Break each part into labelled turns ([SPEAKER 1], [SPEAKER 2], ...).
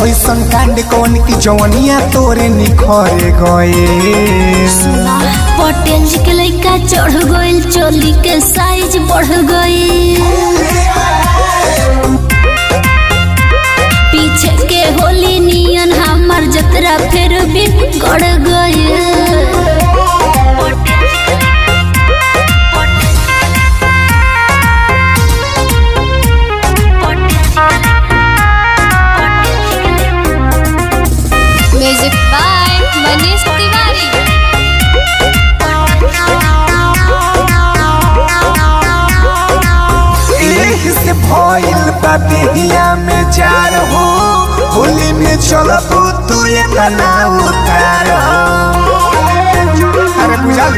[SPEAKER 1] ऐसन कांड कौन की जवनिया तोरे निखरे गए
[SPEAKER 2] पटेल जी के लइका चढ़ गइल चोली के साइज बढ़ गई पीछे के होली नियन हमर जतरा फिर भी गड़ गई
[SPEAKER 3] म्यूजिक बाय मनीष तिवारी
[SPEAKER 1] एही से भइल बा देहिया में जार हो होली में चलब तू ये तना उतार हो अरे बुझा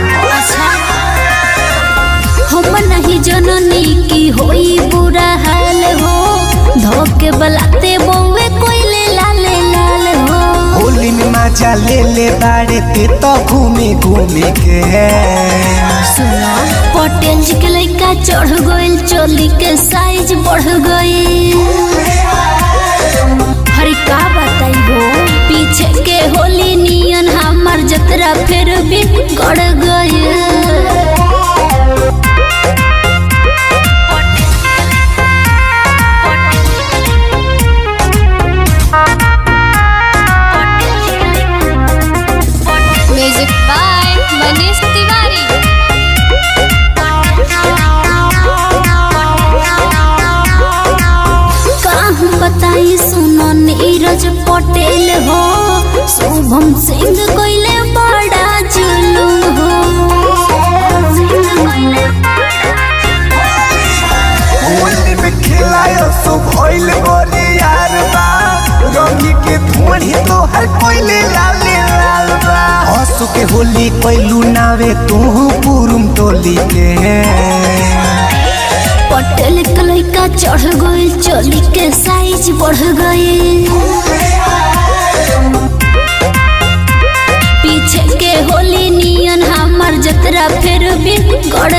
[SPEAKER 2] हम नहीं जननी की होई बुरा हाल हो धोके बलाते बउए कोइले लाले लाल हो
[SPEAKER 1] होली में मजा ले ले बाड़े ते तो घूमे घूमे के
[SPEAKER 2] सुना पटेल जी के लइका चढ़ गइल चोली के साइज बढ़ गई हरी का बताई हो पीछे के होली नियन हमर जतरा फिर भी गड़ गई
[SPEAKER 3] म्यूजिक बाय मनीष तिवारी
[SPEAKER 2] काहू बताई सुनो नीरज पटेल हो शुभम सिंह कोइले बड़ा जुलूम हो
[SPEAKER 1] होली में खिलायो सो भइल बोले यार बा रंगी के धुआं तो हर कोइले लाले लाल बा हंसू के होली कोइलू नावे तू पुरुम टोली के
[SPEAKER 2] पटेल के लइका चढ़ गइल चोली के साइज बढ़ गई पीछे के होली नियन हमर जतरा फिर भी गड़